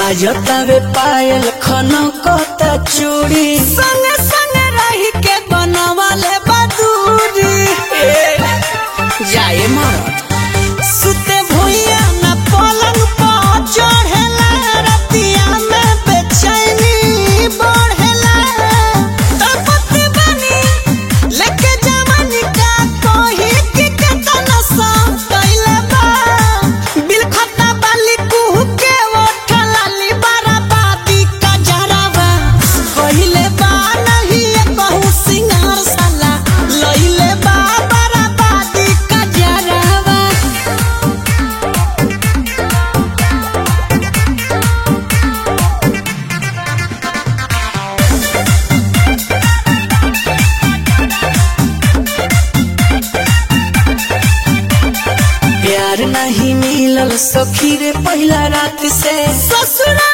बाजतावे पायल खनकता चूड़ी संगे संगे रही के बनवाले बदूरी जाए मरद सुते भुइया न पलंग पर चढ़ेला रतिया में बेचैनी बढ़ेला तपत बनी लेके जवानी का कोही के केतना सा कैले बा बिल खता बाली कुहू के ओठला ली बराबादी का जरावा कहिले बा नहीं ये कहूँ सिंगार साला लइले बा बराबादी का जरावा प्यार नहीं मिलल सखी रे पहला रात से ससुरा